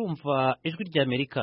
murumva ijwi ry'amerika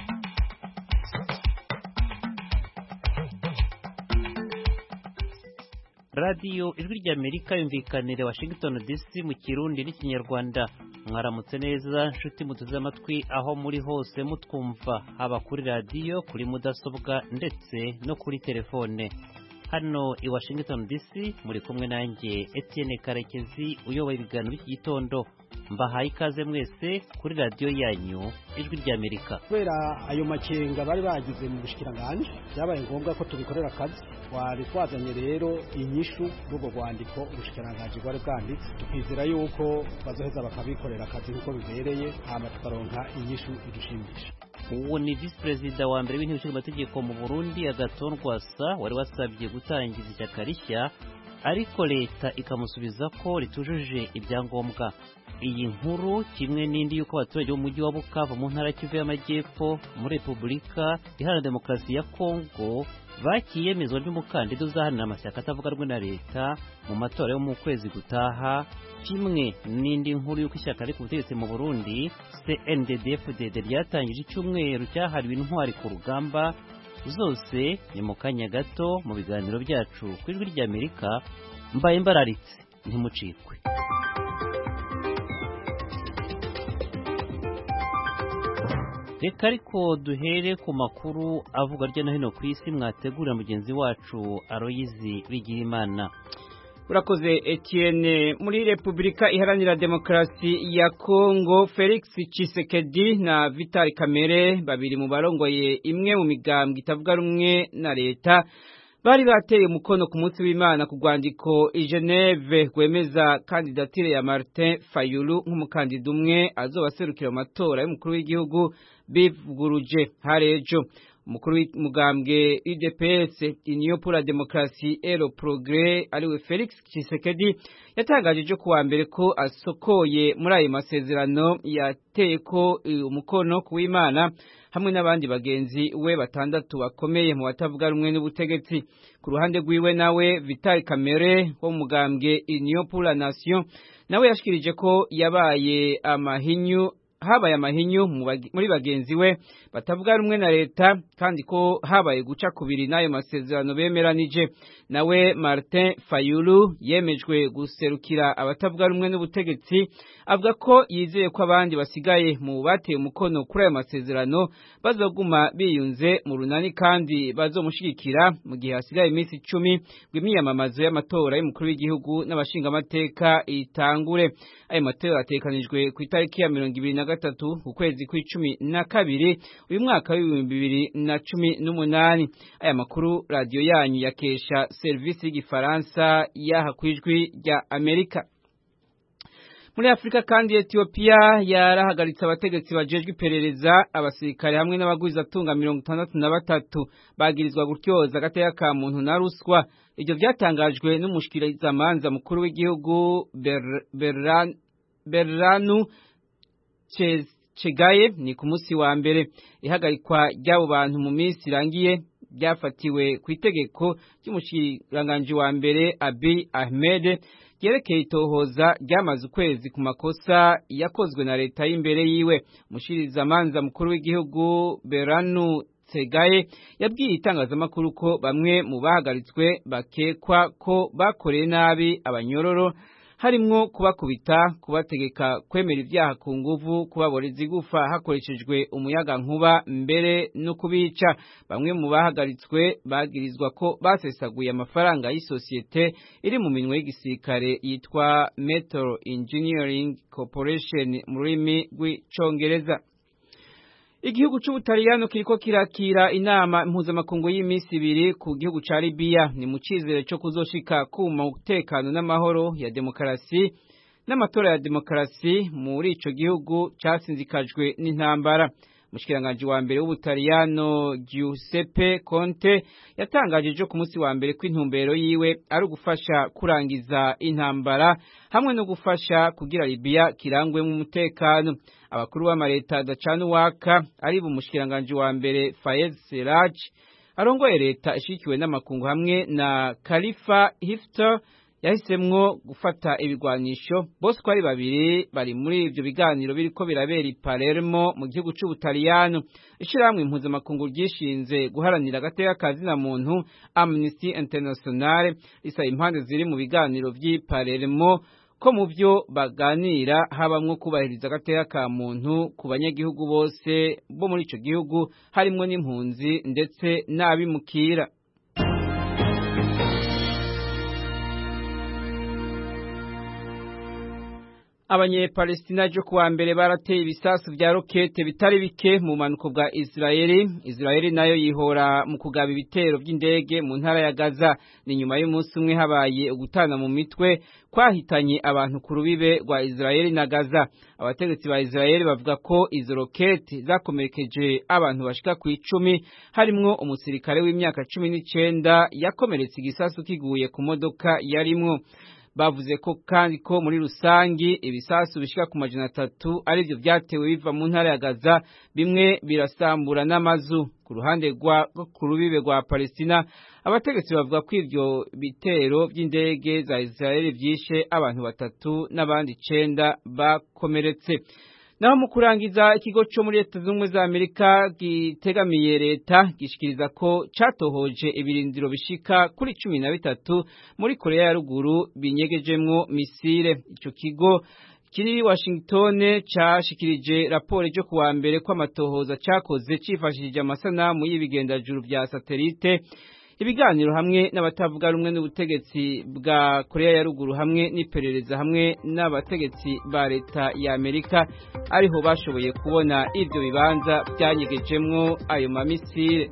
radiyo ijwi ry'amerika yumvikanire washington dc mu kirundi n'ikinyarwanda mwaramutse neza nshuti muteze amatwi aho muri hose mutwumva haba kuri radiyo kuri mudasobwa ndetse no kuri telefone hano i washington dc muri kumwe nanjye etienne karekezi uyoboye ibiganiro by'iki gitondo mbahaye ikaze mwese kuri radiyo yanyu ijwi ry'amerika kubera ayo makenga bari bagize mu bushikiranganje byabaye ngombwa ko tubikorera akazi twari twazanye rero inyishu n'ubwo rwandiko ubushikiranganje bwari bwanditse tukizera yuko bazoheza bakabikorera akazi nk'uko bibereye hama tukaronka inyishu idushimisha uwo ni visi perezida wa mbere w'inteko ishinga amategeko mu burundi agaton rwasa wari wasabye gutangiza ishyaka rishya ariko leta ikamusubiza ko ritujuje ibyangombwa iyi nkuru kimwe n'indi y'uko abaturage b'umujyi wa bukavu mu ntara kivu y'amajyepfo muri repubulika iharanira demokarasi ya kongo bakiyemezwa ry'umukandida uzahanira amashyaka atavuga rumwe na leta mu matora yo mu kwezi gutaha kimwe n'indi nkuru y'uko ishyaka riri ku butegetsi mu burundi cnddfdd ryatangije icyumweru cyahariwe intwari ku rugamba zose ni mu kanya gato mu biganiro byacu ku ijwi ry'amerika mbaye mbararitse ntimucikwe reka ariko duhere ku makuru avuga hirya no hino ku isi mwategurira mugenzi wacu aroyizi bigirimana urakoze Etienne muri repubulika iharanira demokarasi ya kongo felix Tshisekedi na vital kamere babiri mu barongoye imwe mu migambwe itavuga rumwe na leta bari bateye umukono ku munsi w'imana ku rwandiko i geneve rwemeza kandidatire ya martin fayulu nk'umukandida umwe azobaserukira mu matora y'umukuru w'igihugu bivuguruje harejo umukuru w'umugambwe UDPS Union pour la démocratie et le progrès ariwe Felix Tshisekedi yatangaje ejo kuwa mbere ko asokoye muri ayo masezerano yateye ko umukono ku w'Imana hamwe n'abandi bagenzi we batandatu bakomeye mu batavuga rumwe n'ubutegetsi ku ruhande rwiwe nawe Vital Kamere wo mu mugambwe Union pour la nation nawe yashikirije ko yabaye amahinyu habaye amahinyu muri bagenzi we batavuga rumwe na leta kandi ko habaye guca kubiri n'ayo masezerano bemeranije nawe Martin Fayulu yemejwe guserukira abatavuga rumwe n'ubutegetsi avuga ko yizeye ko abandi basigaye mu bateye umukono kuri ayo masezerano bazoguma biyunze mu runani kandi bazomushigikira mu gihe hasigaye iminsi icumi rw'imyiyamamazo y'amatora y'umukuru w'igihugu n'abashingamateka itangure ayo matora atekanijwe ku itariki ya mirongo ibiri na gatatu ku kwezi kw'icumi na kabiri uyu mwaka w'ibihumbi bibiri na cumi n'umunani aya makuru radiyo yanyu yakesha serivisi y'igifaransa yaha ku ijwi rya amerika muri afurika kandi etiyopiya yarahagaritse abategetsi bajejwe iperereza abasirikare hamwe n'abagwizatunga mirongo itandatu na batatu bagirizwa gutyoza agateka ka muntu na ruswa ibyo byatangajwe n'umushikirizamanza mukuru w'igihugu beranu Chegaye ni ku munsi wa mbere ihagarikwa ry'abo bantu mu minsi irangiye byafatiwe ku itegeko ry'umushikiranganji wa mbere Abiy Ahmed ryerekeye itohoza ryamaze ukwezi ku makosa yakozwe na leta y'imbere yiwe umushirizamanza mukuru w'igihugu Beranu Tsegaye yabwiye itangazamakuru ko bamwe mu bahagaritswe bakekwa ko bakoreye nabi abanyororo harimwo kubakubita kubategeka kwemera ibyaha ku nguvu kubaboreza igufa hakoreshejwe umuyaga nkuba mbere no kubica bamwe mu bahagaritswe bagirizwa ko basesaguye amafaranga y'isosiyete iri mu minwe y'igisirikare yitwa Metal Engineering Corporation mu rurimi rw'icongereza Igihugu c'Ubutaliyano kiriko kirakira inama mpuzamakungu y'iminsi ibiri ku gihugu ca Libya ni mu cizere co kuzoshika ku mutekano n'amahoro ya demokarasi n'amatora ya demokarasi muri ico gihugu casinzikajwe n'intambara Mushikiranganje wa mbere w'Ubutaliyano Giuseppe Conte yatangaje ejo ku munsi wa mbere ko intumbero yiwe ari ugufasha kurangiza intambara hamwe no gufasha kugira Libya kirangwemo umutekano abakuru b'amareta adacana uwaka ari bumushikiranganje wa mbere Fayez Serraj arongoye leta ishikiwe n'amakungu hamwe na Khalifa Hifter yahisemwo gufata ibigwanisho bose uko ari babiri bari muri ivyo biganiro biriko birabera i Palermo mu gihugu c'Ubutaliyano ishirahamwe impuzamakungu ryishinze guharanira agateka ka zina muntu Amnesty International risaba impande ziri mu biganiro vy'i Palermo ko mu byo baganira habamwo kubahiriza agateka ka muntu ku banyagihugu bose bo muri ico gihugu harimwo n'impunzi ndetse n'abimukira abanyepalestina jo kuwa mbere barateye ibisasu vya rokete bitari bike mu manuko bwa Israeli Israeli nayo yihora mu kugaba ibitero vy'indege mu ntara ya Gaza ni nyuma y'umunsi umwe habaye ugutana mu mitwe kwahitanye abantu ku rubibe rwa Israeli na Gaza abategetsi ba Israeli bavuga ko izo rokete zakomerekeje abantu bashika ku icumi harimwo umusirikare w'imyaka cumi n'icenda yakomeretse igisasu kiguye ku modoka yarimwo bavuze ko kandi ko muri rusangi ibisasu bishika ku majana atatu arivyo vyatewe biva mu ntara ya Gaza bimwe birasambura n'amazu ku ruhande rwa ku rubibe rwa Palestina abategetsi bavuga ko ivyo bitero vy'indege za Israeli vyishe abantu batatu n'abandi icenda bakomeretse naho mu kurangiza ikigo cyo muri leta z'ubumwe za amerika gitegamiye leta gishikiriza ko catohoje ibirindiro bishika kuri cumi na bitatu muri korea ya ruguru binyegejemwo misile ico kigo kiri Washington cashikirije raporo ryo kuwa mbere ko amatohoza cakoze cifashishije amasanamu y'ibigendajuru vya satelite ibiganiro hamwe n'abatavuga rumwe n'ubutegetsi bwa Korea ya ruguru hamwe n'iperereza hamwe n'abategetsi ba leta ya Amerika ariho bashoboye kubona ivyo bibanza byanyegejemwo ayo mamisire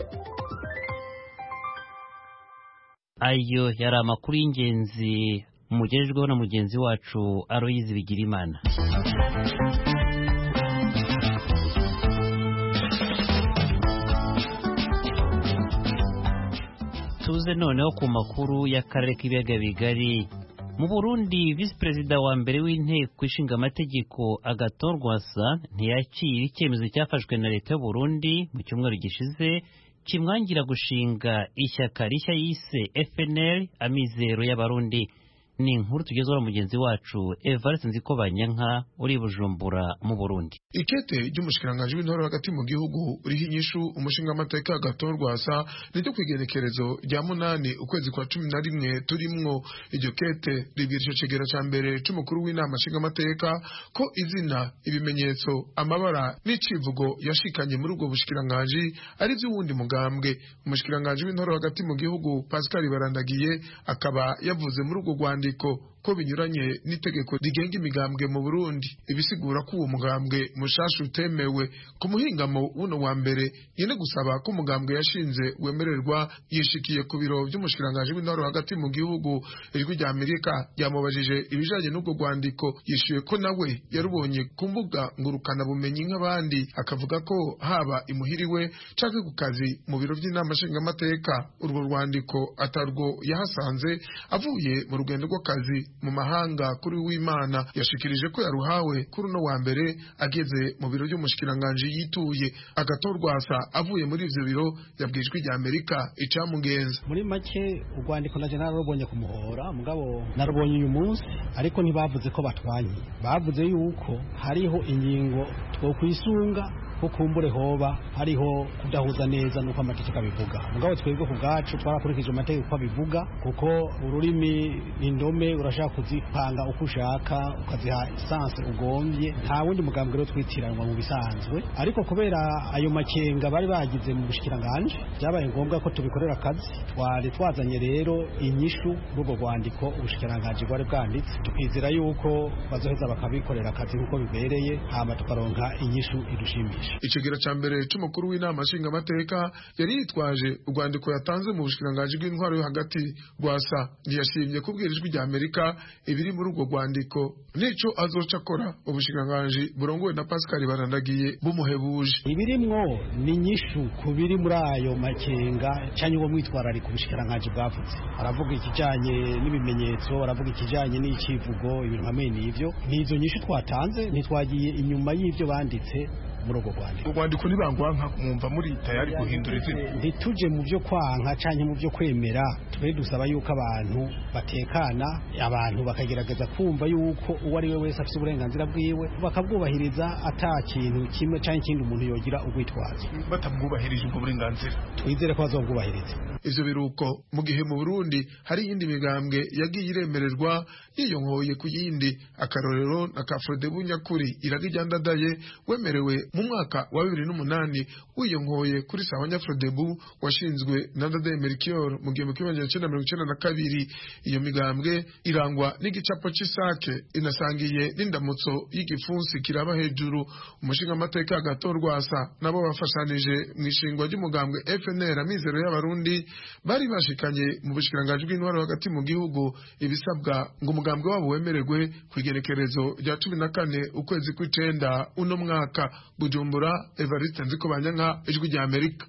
ayo yari amakuru y'ingenzi mugejejweho na mugenzi wacu Aloyizi Bigirimana tuze noneho ku makuru y'akarere k'ibiyaga bigari mu burundi visi perezida wa mbere w'inteko ishinga amategeko agaton rwasa ntiyakira icyemezo cyafashwe na leta y'uburundi mu cyumweru gishize kimwangira gushinga ishyaka rishya yise fnl amizero y'abarundi ni inkuru tugezweho na mugenzi wacu evariste nzikobanyanka uri bujumbura mu burundi ikete ry'umushikiranganji w'intore hagati mu gihugu uriho inyishu umushinga amateka agaton rwasa niryo kwigenekerezo rya munani ukwezi kwa cumi na rimwe turimwo iryo kete ribwira ico cegera ca mbere c'umukuru w'inama nshinga amateka ko izina ibimenyetso amabara n'icivugo yashikanye muri ubwo bushikiranganji ari vy'uwundi mugambwe umushikiranganji w'intore hagati mu gihugu pascal barandagiye akaba yavuze muri ubwo rwandiko ko binyuranye n'itegeko rigenga imigambwe mu Burundi ibisigura ko uwo mugambwe mushasha utemewe ku muhingamo wuno wa mbere yene gusaba ko umugambwe yashinze wemererwa yishikiye ku biro by'umushikiranganji w'intore hagati mu gihugu ijwi rya Amerika ryamubajije ibijanye n'ubwo rwandiko yishuye ko nawe yarubonye ku mbuga ngurukana bumenyi nk'abandi akavuga ko haba imuhiriwe canke ku kazi mu biro by'inama nshingamateka urwo rwandiko atarwo yahasanze avuye mu rugendo rw'akazi mu mahanga kuri w'imana yashikirije ko yaruhawe kuri uno wa mbere ageze mu biro by'umushikiranganji yituye agatorwasa avuye muri ivyo biro yabwijwe rya Amerika icamugenza muri make urwandiko naje narubonye kumuhora mugabo narubonye uyu munsi ariko ntibavuze ko batwanye bavuze yuko hariho ingingo twokwisunga ko kumbure hoba hariho kudahuza neza nuko amategeko abivuga mugabo twebwe ku bwacu twarakurikije amategeko uko abivuga kuko ururimi indome urashaka kuzipanga uko ushaka ukaziha esanse ugombye nta wundi mugambwe rero twitiranwa mu bisanzwe ariko kubera ayo makenga bari bagize mu bushikiranganje byabaye ngombwa ko tubikorera akazi twari twazanye rero inyishu rw'ubwo rwandiko ubushikiranganje bwari bwanditse tukizera yuko bazoheza bakabikorera akazi nk'uko bibereye hama tukaronka inyishu idushimisha icegera ca mbere c'umukuru w'inama nshingamateka yari yitwaje urwandiko yatanze mu bushikiranganji bw'intwaro yo hagati rwasa ntiyashimye kubwira ijwi rya amerika ibiri muri urwo rwandiko n'ico azoca akora ubushikiranganji burongowe na pascal barandagiye bumuhebuje ibirimwo ni nyishu ku biri muri ayo makenga canke uwo mwitwararika ubushikiranganji bwavuze aravuga ikijanye n'ibimenyetso aravuga ikijanye n'icivugo ibintu hamwe n'ivyo n'izo nyishu twatanze ntitwagiye inyuma y'ivyo banditse muri urwo rwandiko urwandiko nibangwanka mwumva muri tayari guhindura izina ntituje mu byo kwanka canke mu byo kwemera twe dusaba yuko abantu batekana abantu bakagerageza kumva yuko uwo ari we wese afite uburenganzira bwiwe bakabwubahiriza ata kintu kimwe canke ikindi umuntu yogira urwitwazo batabwubahirije ubwo burenganzira twizere ko bazobwubahiriza ivyo biruko mu gihe mu Burundi hari iyindi migambwe yagiye iremererwa yiyonkoye ku yindi akarorero na Kafrode Bunyakuri iraga iryandadaye wemerewe mu mwaka wa bibiri n'umunani wiyonkoye kuri sawa Nyafrodebu washinzwe na Ndadaye Melchior mu gihumbi kimwe magana cyenda mirongo icyenda na kabiri iyo migambwe irangwa n'igicapo c'isake inasangiye n'indamutso y'igipfunsi kiraba hejuru umushinga amateka gato rwasa nabo bafashanije mu ishingwa ry'umugambwe FNL amizero y'abarundi bari bashikanye mu bushikiranganji bw'intwaro hagati mu gihugu ibisabwa ngo umugambwe wabo wemererwe ku igenekerezo rya cumi na kane ukwezi kw'icenda uno mwaka bujumbura evariste nzikobanyanka ijwi rya amerika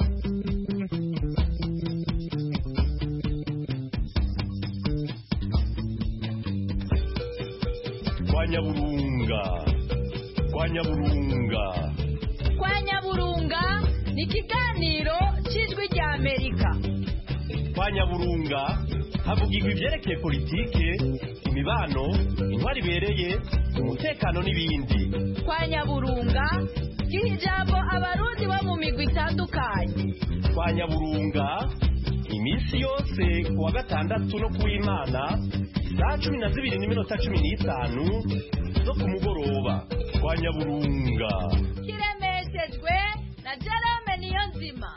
kwa nyaburunga kwa nyaburunga kwa nyaburunga ni ikiganiro cy'ijwi rya amerika kwa nyaburunga havugirwa ibyerekeye politike imibano intwari ibereye umutekano n'ibindi kwa nyaburunga giha ijambo abarundi bo mu migwi itandukanye kwa nyaburunga iminsi yose ku wa gatandatu no ku w'imana saa cumi na zibiri n'iminota cumi n'itanu zo ku mugoroba kwa nyaburunga kiremeshejwe na jerome niyo nzima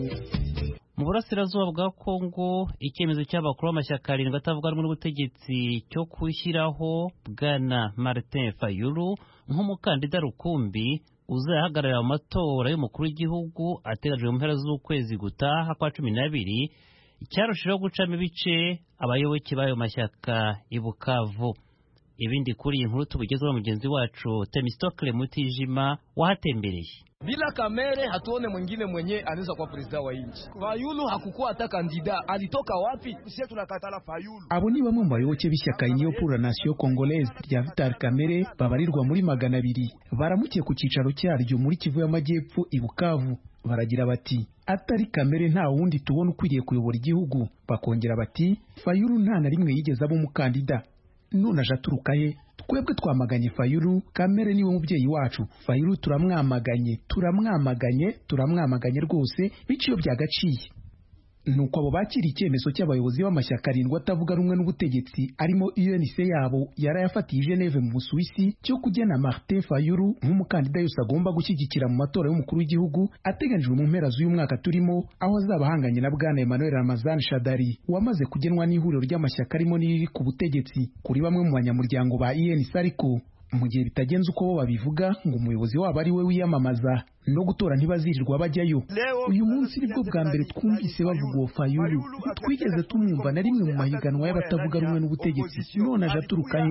mu burasirazuba bwa kongo icyemezo cy'abakuru b'amashyaka arindwi atavuga rumwe n'ubutegetsi cyo gushyiraho bwana martin fayulu nk'umukandida rukumbi uzahagararira mu matora y'umukuru w'igihugu ateganyijwe mu mpera z'ukwezi gutaha kwa cumi n'abiri cyarushijeho gucamo ibice abayoboke b'ayo mashyaka i bukavu ibindi kuri iyi nkuru tubigezeho mugenzi wacu temistokle mutijima wahatembereye Bila Kamere hatuone mwingine mwenye anaweza kuwa president wa nchi. Fayulu hakukuwa hata kandida, alitoka wapi? Sisi tunakatala Fayulu. abo ni bamwe mu bayoboke b'ishyaka Union pour la Nation Congolaise rya Vital Kamere babarirwa muri magana abiri baramukiye ku cyicaro cyaryo muri Kivu y'Amajyepfo i Bukavu baragira bati atari Kamere nta wundi tubona ukwiriye kuyobora igihugu bakongera bati Fayulu nta na rimwe yigeze aba umukandida none aje aturuka he twebwe twamaganye fayulu kamere niwe mubyeyi wacu fayulu turamwamaganye turamwamaganye turamwamaganye rwose biciyo byagaciye nuko abo bakiriye icyemezo cy'abayobozi b'amashyaka arindwi atavuga rumwe n'ubutegetsi arimo UNC yabo yarayafatiye i Geneve mu Busuwisi cyo kugena Martin Fayulu nk'umukandida yose agomba gushyigikira mu matora y'umukuru w'igihugu ateganijwe mu mpera z'uyu mwaka turimo aho azaba ahanganye na bwana Emmanuel Ramazan Shadari wamaze kugenwa n'ihuriro ry'amashyaka arimo n'iriri ku butegetsi kuri bamwe mu banyamuryango ba UNC ariko mu gihe bitagenze uko bo babivuga ngo umuyobozi wabo ari we wiyamamaza no gutora ntibazirirwa bajyayo uyu munsi nibwo bwa mbere twumvise bavuga uwo fayulu twigeze tumwumva na rimwe mu mahiganwa y'abatavuga rumwe n'ubutegetsi none aje aturukayo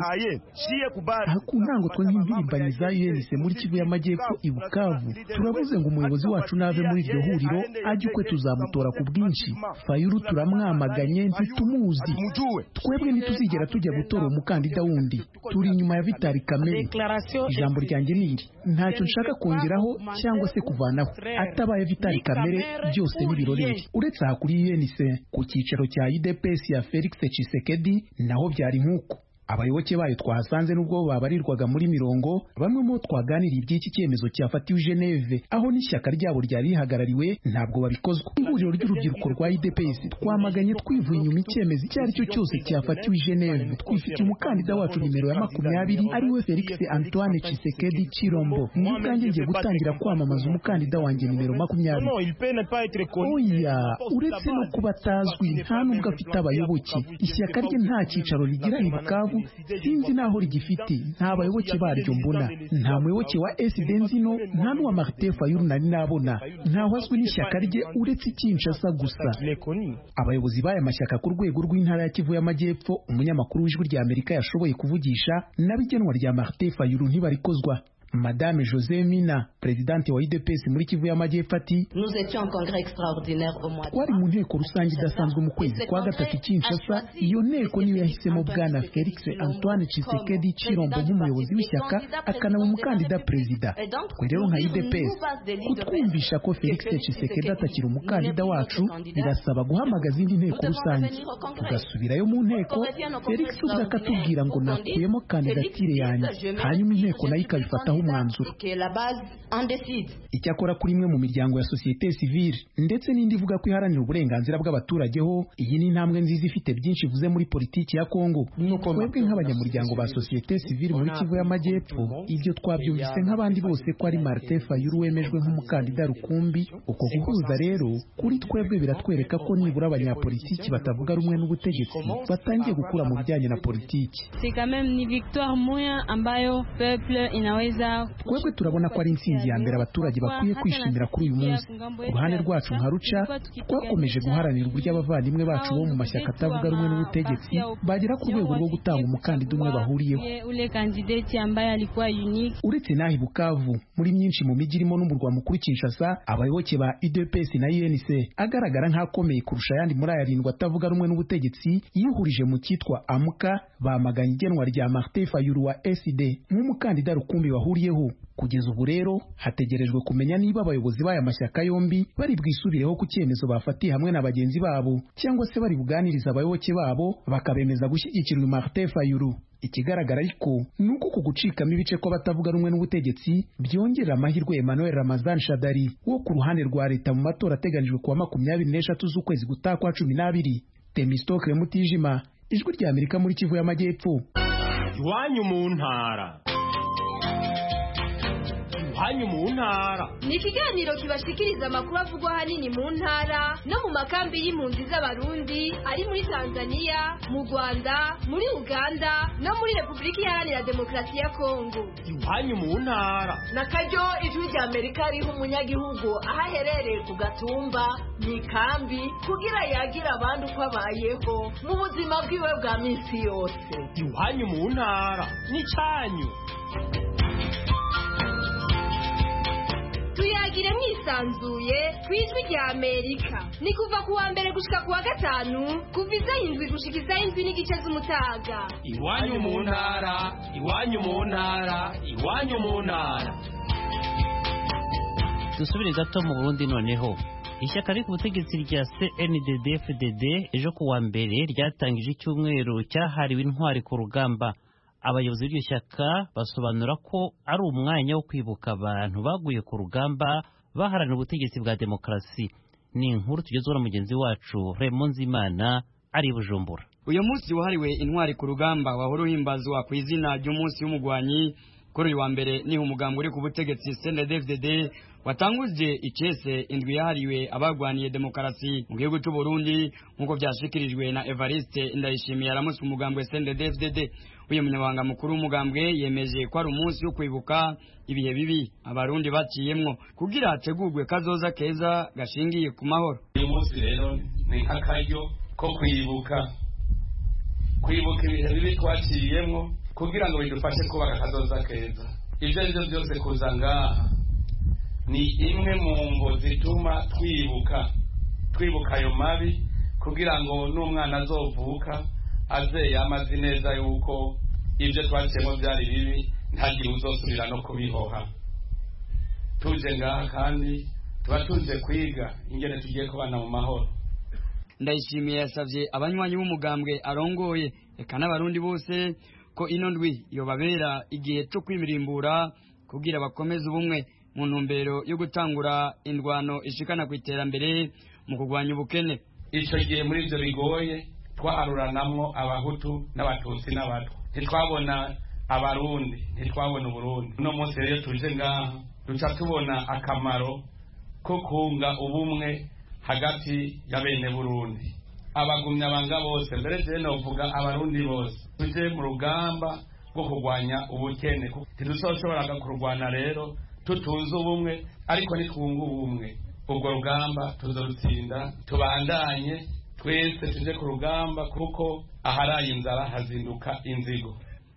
aha ku ntango twe nk'impirimbanyi za UNC muri Kivu y'Amajyepfo i Bukavu turavuze ngo umuyobozi wacu nave muri iryo huriro ajye ukwe tuzamutora ku bwinshi fayulu turamwamaganye ntitumuzi twebwe ntituzigera tujya gutora umukandida wundi turi inyuma ya Vitali Kamere ijambo ryanjye ni iri ntacyo nshaka kongeraho cyangwa se kuvanaho atabaye Vitali Kamere byose n'ibirorere uretse aha kuri UNC ku cyicaro cya UDPS ya Felix Tshisekedi naho byari nk'uko abayoboke bayo twahasanze nubwo babarirwaga muri mirongo bamwe mu bo twaganiriye iby'iki cyemezo cyafatiwe i Geneve aho n'ishyaka ryabo ryari rihagarariwe ntabwo babikozwa ihuriro ry'urubyiruko rwa IDPS twamaganye twivuye inyuma icyemezo icyo ari cyo cyose cyafatiwe i Geneve twifitiye umukandida wacu nimero ya makumyabiri ari we Felix Antoine Tshisekedi Chirombo ni ubwanjye ngiye gutangira kwamamaza umukandida wanjye nimero makumyabiri oya uretse no kuba atazwi nta nubwo afite abayoboke ishyaka rye nta cyicaro rigira i Bukavu sinzi naho rigifite nta bayoboke baryo mbona nta muyoboke wa SD nzino nta n'uwa Martin Fayulu nari nabona ntaho azwi n'ishyaka rye uretse Kinshasa gusa abayobozi b'aya mashyaka ku rwego rw'intara ya Kivu y'Amajyepfo umunyamakuru w'ijwi rya Amerika yashoboye kuvugisha n'abigenwa rya Martin Fayulu ntibarikozwa madame jose mina perezidante wa idps muri kivu y'amajyepfo ati twari mu nteko rusange idasanzwe mu kwezi kwa gatatu kinshasa iyo nteko niyo yahisemo bwana felix antoine chisekedi chirombo nk'umuyobozi w'ishyaka akanaba umukandida perezida twe rero nka idps kutwumvisha ko felix chisekedi atakiri umukandida wacu birasaba guhamagaza indi nteko rusange tugasubirayo mu nteko felix ubwo akatubwira ngo nakuyemo kandidatire yanjye hanyuma inteko nayo ikabifataho umwanzuro icyakora kuri imwe mu miryango ya sosiyete sivile ndetse n'indi ivuga ko iharanira uburenganzira bw'abaturage ho iyi ni intambwe nziza ifite byinshi ivuze muri politiki ya kongo twebwe nk'abanyamuryango ba sosiyete sivile muri kivu y'amajyepfo ibyo twabyumvise nk'abandi bose ko ari martin fayulu wemejwe nk'umukandida rukumbi uko guhuza rero kuri twebwe biratwereka ko nibura abanyapolitiki batavuga rumwe n'ubutegetsi batangiye gukura mu bijyanye na politiki twebwe turabona ko ari intsinzi ya mbere abaturage bakwiye kwishimira kuri uyu munsi ku ruhande rwacu nka ruca twakomeje guharanira uburyo abavandimwe bacu bo mu mashyaka atavuga rumwe n'ubutegetsi bagera ku rwego rwo gutanga umukandida umwe bahuriyeho uretse n'aho i bukavu muri myinshi mu mijyi irimo n'umurwa mukuru kinshasa abayoboke ba udps na unc agaragara nk'akomeye kurusha ayandi muri aya arindwi atavuga rumwe n'ubutegetsi yihurije mu cyitwa amuka bamaganye igenwa rya martin fayulu wa sd nk'umukandida rukumbi bahuriyeho kugeza ubu rero hategerejwe kumenya niba abayobozi b'aya mashyaka yombi bari bwisubireho ku cyemezo bafatiye hamwe na bagenzi babo cyangwa se bari buganiriza abayoboke babo bakabemeza gushyigikira uyu martin fayulu ikigaragara ariko ni uko ku gucikamo ibice kw'abatavuga rumwe n'ubutegetsi byongerera amahirwe emmanuel ramazan shadari wo ku ruhande rwa leta mu matora ateganijwe kuwa makumyabiri n'eshatu z'ukwezi gutaha kwa cumi n'abiri temistokle mutijima ijwi rya amerika muri kivu y'amajyepfo iwanyu mu ntara iwanyu mu ntara ni ikiganiro kibashikiriza amakuru avugwa ahanini mu ntara no mu makambi y'impunzi z'abarundi ari muri tanzania mu rwanda muri uganda no muri repubulika iharanira demokarasi ya kongo iwanyu mu ntara na karyo ijwi rya amerika riha umunyagihugu aho aherereye ku gatumba mu ikambi kugira yagira abandi uko abayeho mu buzima bwiwe bwa minsi yose iwanyu mu ntara n'icyanyu tuyagire mwisanzuye ku ijwi rya amerika ni kuva ku wa mbere gushika ku wa gatanu kuva izaho indwi gushika izaho indwi n'igice z'umutaga iwanyu mu ntara iwanyu mu ntara iwanyu mu ntara dusubire gato mu burundi noneho ishyaka riri ku butegetsi rya cndd fdd ejo ku wa mbere ryatangije icyumweru cyahariwe intwari ku rugamba abayobozi b'iryo shyaka basobanura ko ari umwanya wo kwibuka abantu baguye ku rugamba baharanira ubutegetsi bwa demokarasi ni inkuru tugezweho na mugenzi wacu Raymond Nzimana ari i bujumbura uyu munsi wahariwe intwari ku rugamba wahora uhimbazwa ku izina ry'umunsi w'umugwanyi kuri uyu wa mbere niho umugambi uri ku butegetsi CNDD-FDD watanguje icese indwi yahariwe abagwaniye demokarasi mu gihugu cy'u Burundi nk'uko byashikirijwe na Evariste Ndayishimiye aramutse umugambi wa CNDD-FDD uyu munyamabanga mukuru w'umugambwe yemeje ko ari umunsi wo kwibuka ibihe bibi abarundi baciyemwo kugira hategurwe kazoza keza gashingiye ku mahoro uyu munsi rero ni akaryo ko kwibuka kwibuka ibihe bibi twaciyemwo kugira ngo bidufashe kubaka akazoza keza ibyo ari byo byose kuza ngaha ni imwe mu mvo zituma twibuka twibuka ayo mabi kugira ngo n'umwana azovuka aze yamaze neza yuko ibyo twaciyemo byari bibi ntagire uzosubira no kubihoha tuje ngaha kandi tuba tuje kwiga ingene tugiye kubana mu mahoro ndayishimiye yasabye abanywanyi b'umugambwe arongoye reka n'abarundi bose ko ino ndwi yobabera igihe cyo kwimirimbura kugira bakomeze ubumwe mu ntumbero yo gutangura indwano ishikana ku iterambere mu kurwanya ubukene icyo gihe muri ibyo bigoye twaharuranamwo abahutu n'abatutsi n'abatwa ntitwabona abarundi ntitwabona uburundi uno munsi rero tuje ngaha duca tubona akamaro ko kunga ubumwe hagati ya bene burundi abagumya banga bose mbere je novuga abarundi bose tuje mu rugamba rwo kurwanya ubukene ntiduzoshoboraga kurwana rero tutunze ubumwe ariko nitwunga ubumwe ubwo rugamba tuzorutsinda tubandanye twese tuje ku rugamba kuko aharaye inzara hazinduka inzigo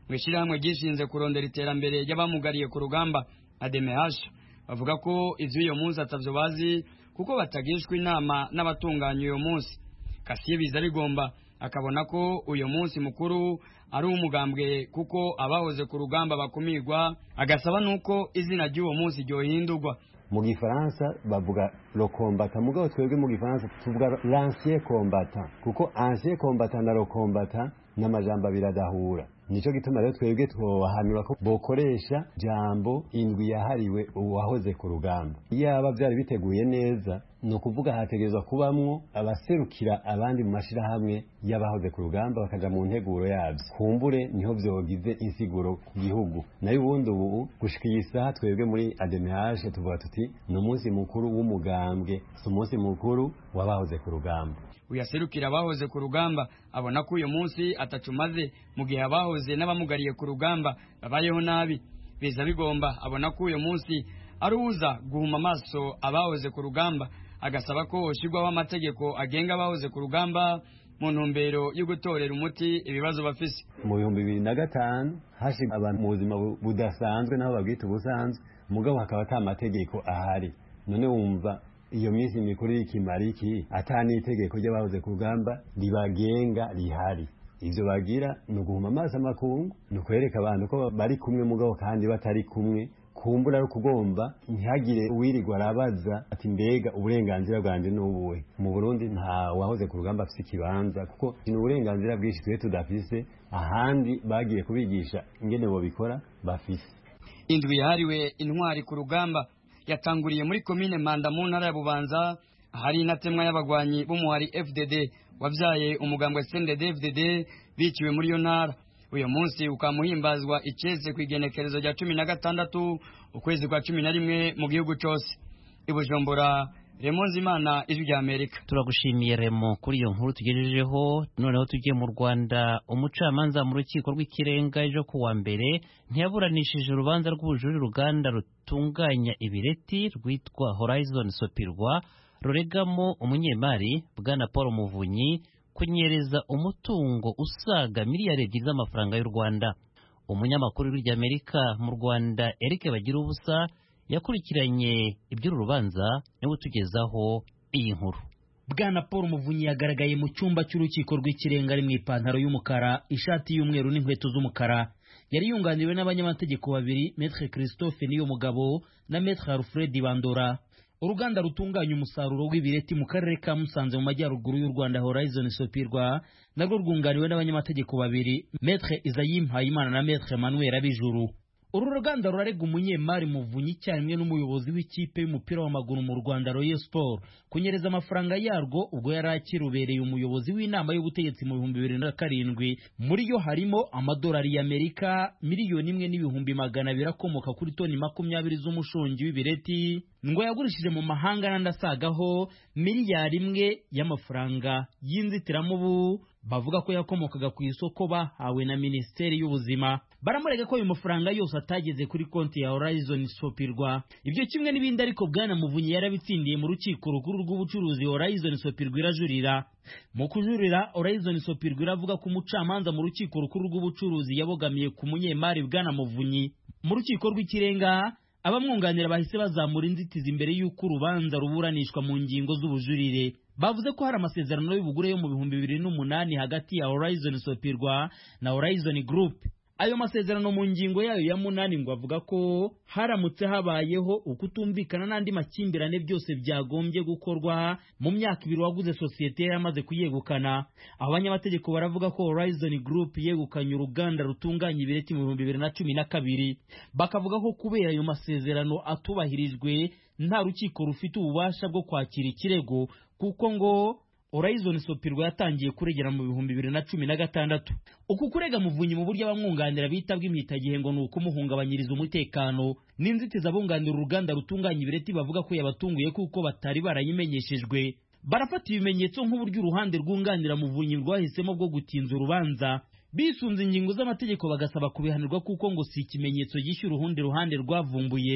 mu ishyirahamwe ryishinze kurondera iterambere ry'abamugariye ku rugamba ADMH bavuga ko ivy'uyo munsi atavyo bazi kuko batagishwa inama n'abatunganya uyo munsi Kasiye biza rigomba akabona ko uyu munsi mukuru ari umugambwe kuko abahoze ku rugamba bakumirwa agasaba nuko izina ry'uwo munsi ryohindurwa mu gifaransa bavuga lo combattant mugabo twebwe mu gifaransa tuvuga l'ancien combattant kuko ancien combattant na lo combattant n'amajambo abiri adahura nico gituma rero twebwe twohanura ko bokoresha jambo indwi yahariwe uwahoze ku rugamba yaba byari biteguye neza ni ukuvuga hategerezwa kubamwo abaserukira abandi mu mashirahamwe y'abahoze ku rugamba bakaja mu nteguro yabyo kumbure niho vyogize insiguro ku gihugu nayo ubundi ubu gushika iyi saha twebwe muri ADMH tuvuga tuti ni umunsi mukuru w'umugambwe si umunsi mukuru w'abahoze ku rugamba uyaserukira abahoze ku rugamba abona ko uyu munsi atacumaze mu gihe abahoze n'abamugariye ku rugamba babayeho nabi biza bigomba abona ko uyu munsi ari uza guhuma amaso abahoze ku rugamba agasaba ko hoshirwaho amategeko agenga abahoze ku rugamba mu ntumbero yo gutorera umuti ibibazo bafise mu bihumbi bibiri na gatanu hashize abantu mu buzima budasanzwe naho babwita ubusanzwe mugabo hakaba ata mategeko ahari none wumva iyo minsi mikuru y'ikimara iki ata n'itegeko ry'abahoze ku rugamba ribagenga rihari ivyo bagira ni uguhuma amaso amakungu ni ukwereka abantu ko bari kumwe mugabo kandi batari kumwe kumbura ari ukugomba ntihagire uwirirwa arabaza ati mbega uburenganzira bwanjye ni ubuhe mu burundi nta wahoze ku rugamba afise ikibanza kuko ni uburenganzira bwinshi twe tudafise ahandi bagiye kubigisha ingene bobikora bafise indwi yahariwe intwari ku rugamba yatanguriye muri komine manda mu ntara ya bubanza ahari inatemwa y'abagwanyi b'umuhari fdd wabyaye umugambwe sended fdd biciwe muri iyo ntara uyu munsi ukamuhimbazwa icese ku igenekerezo rya cumi na gatandatu ukwezi kwa cumi na rimwe mu gihugu cyose i bujumbura remo nzimana ijwi rya amerika turagushimiye remo kuri iyo nkuru tugejejeho noneho tugiye mu rwanda umucamanza mu rukiko rw'ikirenga ejo ku wa mbere ntiyaburanishije urubanza rw'ubujurire uruganda rutunganya ibireti rwitwa horizon sopirwa ruregamo umunyemari bwana paul muvunyi kunyereza umutungo usaga miliyari ebyiri z'amafaranga y'u rwanda umunyamakuru w'irya mu rwanda eric bagira ubusa yakurikiranye iby'uru rubanza niwe utugezaho iyi nkuru bwana paul muvunyi yagaragaye mu cyumba cy'urukiko rw'ikirenga ari mu ipantaro y'umukara ishati y'umweru n'inkweto z'umukara yari yunganiwe n'abanyamategeko babiri metre christophe niyo mugabo na metre alfred bandora uruganda rutunganya umusaruro w'ibireti mu karere ka musanze mu majyaruguru y'u rwanda horizon sopirwa narwo rwunganiwe n'abanyamategeko babiri metre isayi mpayimana na metre manuel abijuru uru ruganda rurarega umunyemari muvunyi icyarimwe n'umuyobozi w'ikipe y'umupira w'amaguru mu rwanda royal sport kunyereza amafaranga yarwo ubwo yari akirubereye umuyobozi w'inama y'ubutegetsi mu bihumbi bibiri na karindwi muri yo harimo amadolari y'amerika miliyoni imwe n'ibihumbi magana abiri akomoka kuri toni makumyabiri z'umushongi w'ibireti ngo yagurishije mu mahanga n'andi asagaho miliyari imwe y'amafaranga y'inzitiramubu bavuga ko yakomokaga ku isoko bahawe na minisiteri y'ubuzima baramurega ko ayo mafaranga yose atageze kuri konti ya horizon sopirwa ibyo kimwe n'ibindi ariko bwana muvunyi yarabitsindiye mu rukiko rukuru rw'ubucuruzi horizon sopirwa irajurira mu kujurira horizon sopirwa iravuga ko umucamanza mu rukiko rukuru rw'ubucuruzi yabogamiye ku munyemari bwana muvunyi mu rukiko rw'ikirenga abamwunganira bahise bazamura inzitizi imbere y'uko urubanza ruburanishwa mu ngingo z'ubujurire bavuze ko hari amasezerano y'ubugure yo mu bihumbi bibiri n'umunani hagati ya horizon sopirwa na horizon group ayo masezerano mu ngingo yayo ya munani ngo avuga ko haramutse habayeho ukutumvikana n'andi makimbirane byose byagombye gukorwa mu myaka ibiri waguze sosiyete yari amaze kuyegukana aho abanyamategeko baravuga ko horizon group yegukanye uruganda rutunganya ibireti mu bihumbi bibiri na cumi na kabiri bakavuga ko kubera ayo masezerano atubahirijwe nta rukiko rufite ububasha bwo kwakira ikirego kuko ngo Horizon Sopirwa yatangiye kuregera mu bihumbi bibiri na cumi na gatandatu uku kurega muvunyi mu buryo abamwunganira bita bw'imyitagihe ngo ni ukumuhungabanyiriza umutekano n'inzitizi abunganira uruganda rutunganya ibireti bavuga ko yabatunguye kuko batari barayimenyeshejwe barafata ibimenyetso nk'uburyo uruhande rwunganira muvunyi rwahisemo bwo gutinza urubanza bisunze ingingo z'amategeko bagasaba kubihanirwa kuko ngo si ikimenyetso gishyura urundi ruhande rwavumbuye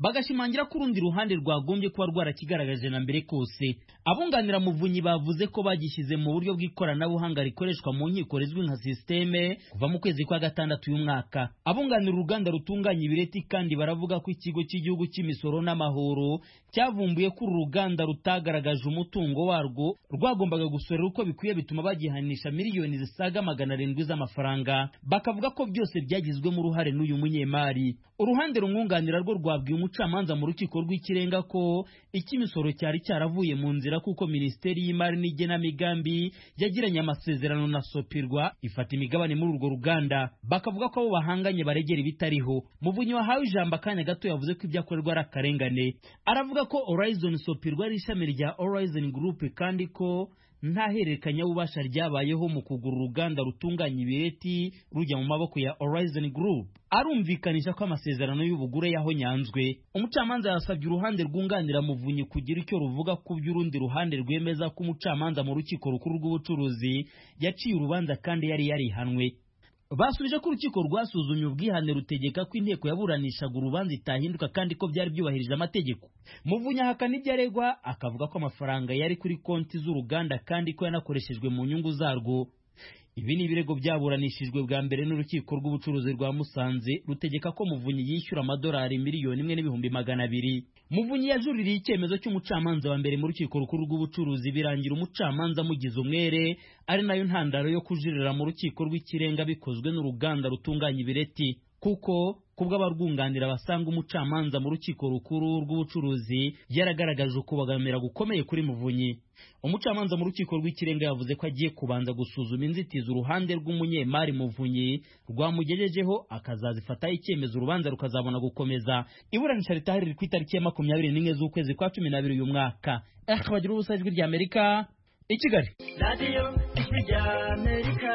bagashimangira ko urundi ruhande rwagombye kuba rwarakigaragaje na mbere kose abunganira muvunyi bavuze ko bagishyize mu buryo bw'ikoranabuhanga rikoreshwa mu nkiko rizwi nka sisiteme kuva mu kwezi kwa gatandatu uyu mwaka abunganira uruganda rutunganya ibireti kandi baravuga ko ikigo cy'igihugu cy'imisoro n'amahoro cyavumbuye ko uru ruganda rutagaragaje umutungo warwo rwagombaga gusorera uko bikwiye bituma bagihanisha miliyoni zisaga magana arindwi z'amafaranga bakavuga ko byose byagizwemo uruhare n'uyu munyemari uruhande rumwunganira rwo rwabwiye umucamanza mu rukiko rw'ikirenga ko icy'imisoro cyari cyaravuye mu nzira kuko minisiteri y'imari n'igenamigambi yagiranye amasezerano na sopirwa ifata imigabane muri urwo ruganda bakavuga ko abo bahanganye baregera ibitariho muvunyi wahawe ijambo akanya gato yavuze ko ibyo akorerwa ari akarengane aravuga ko horizon sopirwa ari ishami rya horizon group kandi ko nta hererekanyabubasha ryabayeho mu kugura uruganda rutunganya ibireti rujya mu maboko ya Horizon Group arumvikanisha ko amasezerano y'ubugure yahonyanzwe umucamanza yasabye uruhande rwunganira muvunyi kugira icyo ruvuga ku by'urundi ruhande rwemeza ko umucamanza mu rukiko rukuru rw'ubucuruzi yaciye urubanza kandi yari yarihanwe basubije ko urukiko rwasuzumye ubwihane rutegeka ko inteko yaburanishaga urubanza itahinduka kandi ko byari byubahirije amategeko muvunyi ahakana ibyo aregwa akavuga ko amafaranga yari kuri konti z'uruganda kandi ko yanakoreshejwe mu nyungu zarwo ibi ni ibirego byaburanishijwe bwa mbere n'urukiko rw'ubucuruzi rwa musanze rutegeka ko muvunyi yishyura amadolari miliyoni imwe n'ibihumbi magana abiri muvunyi yajuririye icyemezo cy'umucamanza wa mbere mu rukiko rukuru rw'ubucuruzi birangira umucamanza amugize umwere ari nayo ntandaro yo kujuririra mu rukiko rw'ikirenga bikozwe n'uruganda rutunganya ibireti kuko kubw'abarwunganira basanga umucamanza mu rukiko rukuru rw'ubucuruzi yaragaragaje ukubagamira gukomeye kuri muvunyi umucamanza mu rukiko rw'ikirenga yavuze ko agiye kubanza gusuzuma inzitizi uruhande rw'umunyemari muvunyi rwamugejejeho akazazifataho icyemezo urubanza rukazabona gukomeza iburanisha ritahari riri ku itariki ya makumyabiri n'imwe z'ukwezi kwa cumi n'abiri uyu mwaka bagira ubusa ijwi rya amerika i kigali radiyo ijwi rya amerika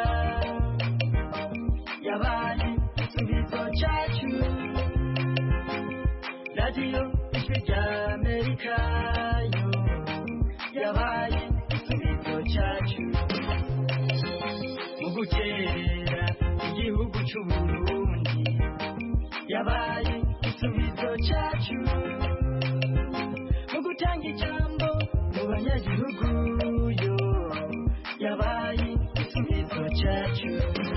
yabaye igisubizo cyacu radiyo ijwi rya amerika yo yabaye igisubizo cyacu mu gukerera igihugu cy'uburundi yabaye igisubizo cyacu mu gutanga ijambo mu banyagihugu yo yabaye igisubizo cyacu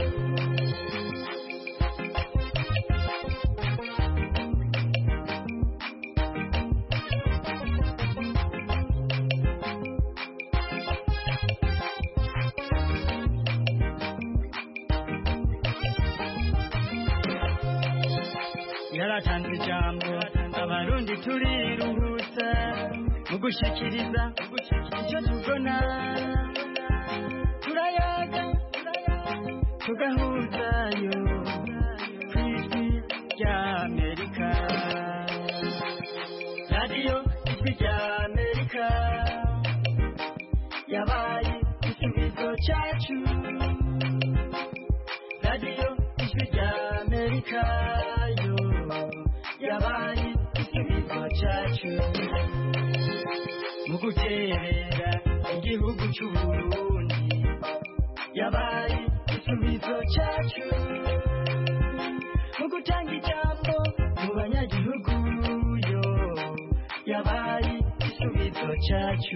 yaratanze ijambo abarundi turiruhutsa mu gushikiriza icyo tubona turayaga tugahuzayo ku ijwi rya amerika radiyo ijwi rya amerika yabaye igisubizo cyacu radiyo ijwi rya amerika yo yabaye igisubizo cyacu mu guterera igihugu cy'uburundi yabaye igisubizo cyacu mu gutanga ijambo mu banyagihugu yo yabaye igisubizo cyacu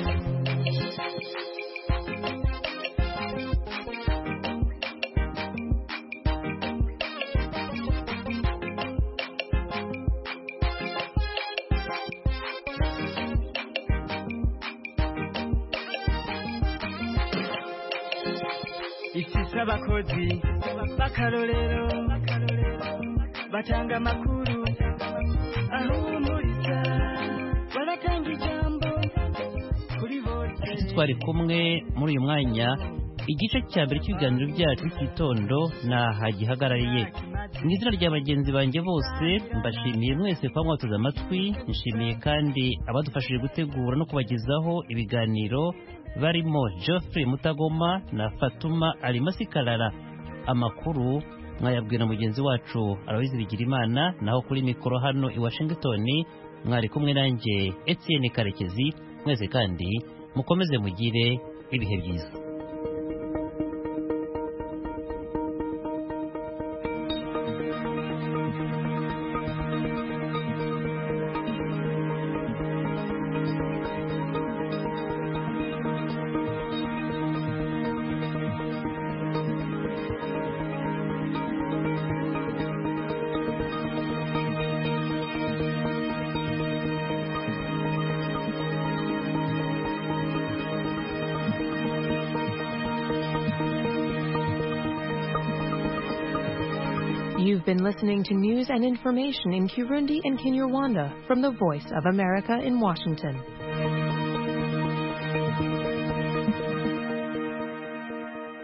ifise abakozi b'akarorero batanga amakuru ahumuriza baratanga ijambo kuri bose twari kumwe muri uyu mwanya igice cya mbere cy'ibiganiro byacu cy'itondo naha gihagarariye mu izina rya bagenzi banjye bose mbashimiye mwese kuba mwateze amatwi nshimiye kandi abadufashije gutegura no kubagezaho ibiganiro barimo Geoffrey Mutagoma na Fatuma Alimasi Karara amakuru mwayabwira mugenzi wacu Aloyizi Bigirimana naho kuri mikoro hano i Washington mwari kumwe nanjye Etienne Karekezi mwese kandi mukomeze mugire ibihe byiza You've been listening to news and information in Kirundi and Kinyarwanda from the Voice of America in Washington.